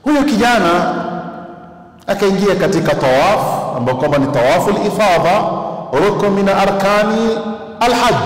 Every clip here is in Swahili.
Huyu kijana akaingia katika tawaf ambayo kwamba ni tawafu lifadha, rukn min arkani alhaj.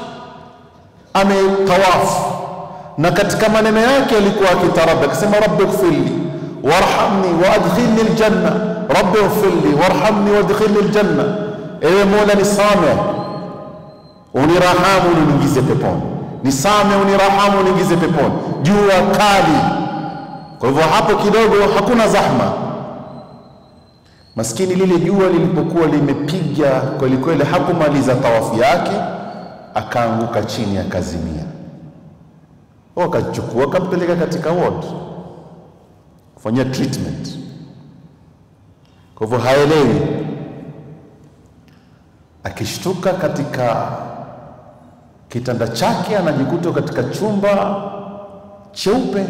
Ametawafu na katika maneno yake alikuwa akitarabba akisema, rabbi ighfirli warhamni waadkhilni aljanna, rabbi ighfirli warhamni waadkhilni aljanna, ewe Mola nisame unirahamu uniingize peponi, nisame unirahamu uniingize peponi. Jua kali, kwa hivyo hapo kidogo hakuna zahma. Maskini lile jua lilipokuwa limepiga kweli kweli, hakumaliza tawafu yake, akaanguka chini akazimia. Wakachukua akampeleka katika ward kufanyia treatment. Kwa hivyo haelewi, akishtuka katika kitanda chake anajikuta katika chumba cheupe.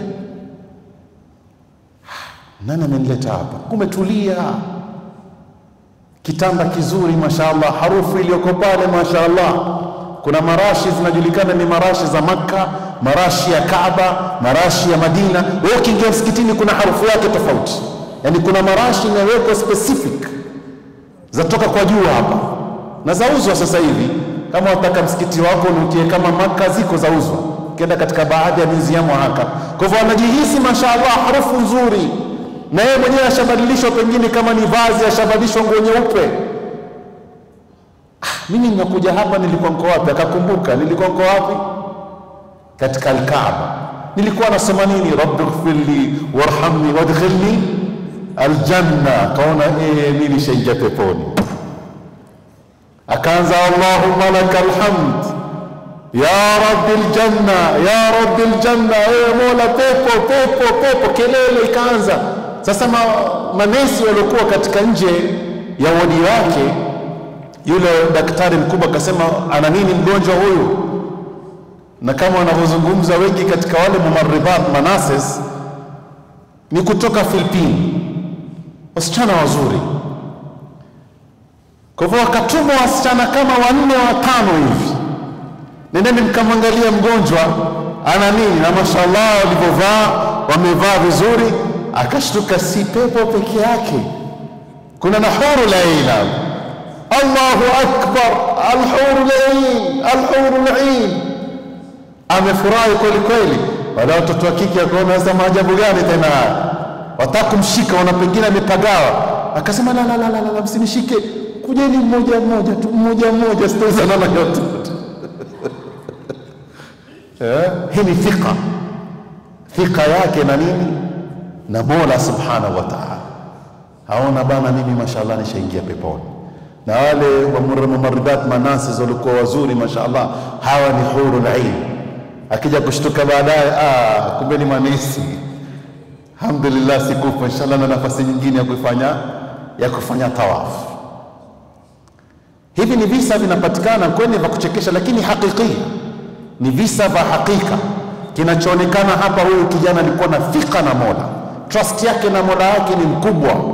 Nani amenileta hapa? Kumetulia, kitanda kizuri, mashaallah, harufu iliyoko pale, mashaallah. Kuna marashi zinajulikana ni marashi za Makka, marashi ya Kaaba, marashi ya Madina. Wewe ukiingia msikitini kuna harufu yake tofauti, yaani kuna marashi imewekwa specific zatoka kwa juu hapa na zauzwa sasa hivi. Kama wataka msikiti wako unukie kama Makka, ziko zauzwa, ukienda katika baadhi ya miziamu haka. Kwa hivyo anajihisi mashaallah, harufu nzuri, na yeye mwenyewe ashabadilishwa, pengine kama ni vazi ashabadilishwa nguo nyeupe. Ah, mimi nimekuja hapa, nilikuwa niko wapi? Akakumbuka nilikuwa niko wapi? Katika Alkaaba. Nilikuwa nasoma nini? rabbi ighfirli warhamni wadkhilni aljanna. Kaona eh, mimi nishaingia peponi akaanza allahumma laka alhamd ya rabbi aljanna ya rabbi aljanna, ewe Mola, pepo pepo pepo. Kelele ikaanza sasa. Ma, manesi waliokuwa katika nje ya wodi wake, yule daktari mkubwa akasema, ana nini mgonjwa huyu? Na kama wanavyozungumza wengi katika wale mumarribat manases ni kutoka Filipini, wasichana wazuri kwa hivyo wakatuma wasichana kama wanne watano hivi, nendeni mkamwangalia mgonjwa ana nini, na mashallah walivyovaa wamevaa vizuri. Akashtuka, si pepo peke yake, kuna na huru laina. Allahu akbar, alhuru lain, alhuru lain. Amefurahi kweli kweli. Wale watoto wa kike akaona sasa maajabu gani tena haya, wataka kumshika, wana pengine amepagawa. Akasema la, la, la, la, la, msinishike kujeni mmoja mmoja tu, mmoja mmoja, sitawezana na yote eh. Hii ni thika, thika yake na nini na Mola subhanahu wa ta'ala. Haona bana, mimi mashallah nishaingia peponi. Na wale wa mumarridat manasis walikuwa wazuri mashallah, hawa ni hurul ain. Akija kushtuka baadaye, ah, kumbe ni manesi. Alhamdulillah, sikufa inshallah, na nafasi nyingine ya kufanya ya kufanya tawafu. Hivi ni visa vinapatikana kwenye vya kuchekesha, lakini hakiki ni visa vya hakika. Kinachoonekana hapa, huyu kijana alikuwa na thika na Mola, trust yake na Mola yake ni mkubwa.